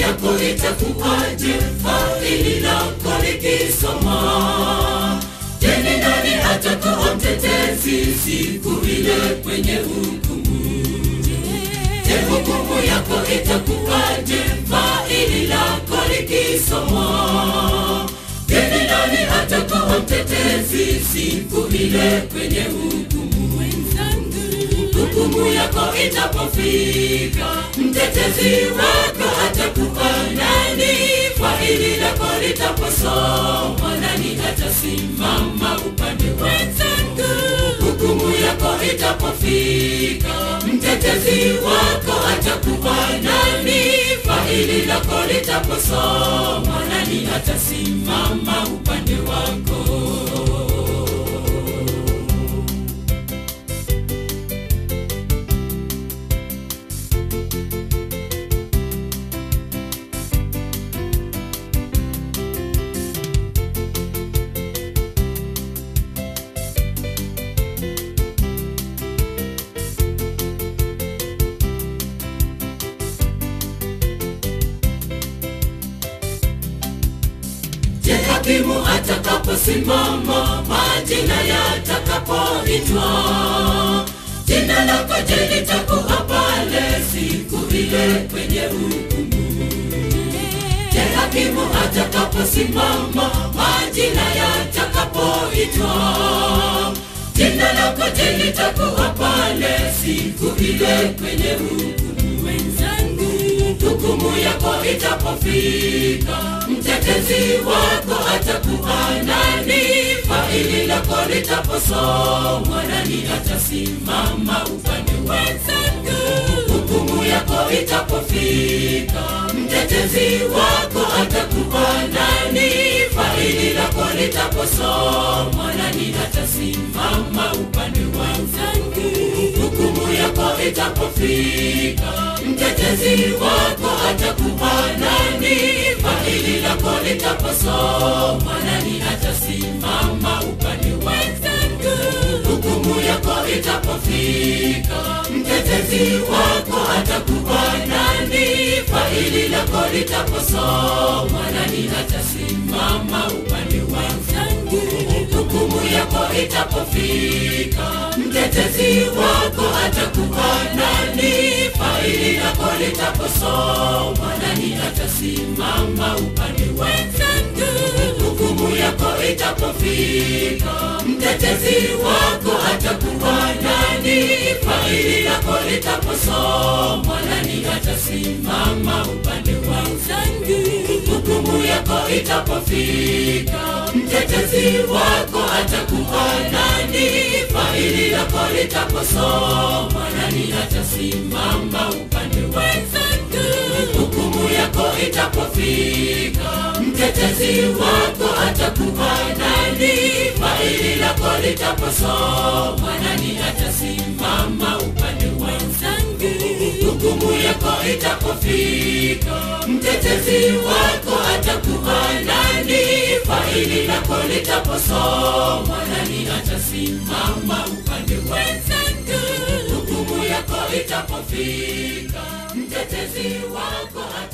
yako itakuwaje faili lako likisoma je ni nani atakuwa mtetezi siku ile kwenye hukumu je hukumu yako itakuwaje faili lako likisoma je ni nani atakuwa mtetezi siku ile kwenye hukumu hukumu yako itapofika mtetezi wako atakuwa nani faili lako litaposomwa nani atasimama upande wenzangu hukumu yako itapofika mtetezi wako atakuwa nani faili lako litaposomwa nani atasimama upande wako Je, hakimu atakaposimama, majina yatakapoitwa, jina lako je litakuwa pale siku ile kwenye hukumu? Je, hakimu atakaposimama, majina yatakapoitwa, jina lako je litakuwa pale siku ile kwenye hukumu? hukumu yako itapofika, mtetezi wako atakuwa nani? Faili lako litaposomwa, nani atasimama upande wenzangu? Hukumu yako itapofika, mtetezi wako atakuwa nani? Faili lako litaposomwa, nani atasimama upande wenzangu? Hukumu yako itapofika, mtetezi wako atakuwa nani? Faili lako litaposomwa, nani atasimama upande wenzangu? Hukumu yako itapofika, mtetezi wako atakuwa nani? Faili lako litaposomwa, nani atasimama upande wenzangu? Hukumu yako itapofika, mtetezi wako atakuwa nani? Faili lako litaposomwa, nani atasimama upande wenzangu? Hukumu yako itapofika, mtetezi wako atakuwa nani? Faili lako litaposomwa, nani atasimama upande wenzangu? Hukumu yako itapofika, mtetezi wako atakuwa nani? Faili lako litaposomwa, nani atasimama upande wenzangu? Hukumu yako itapofika, mtetezi wako atakuwa nani? Faili lako litaposomwa, nani atasimama upande wenzangu? Hukumu yako itapofika, mtetezi wako atakuwa nani? Faili lako litaposomwa, nani atasimama upande wenzangu? Hukumu yako itapofika, mtetezi wako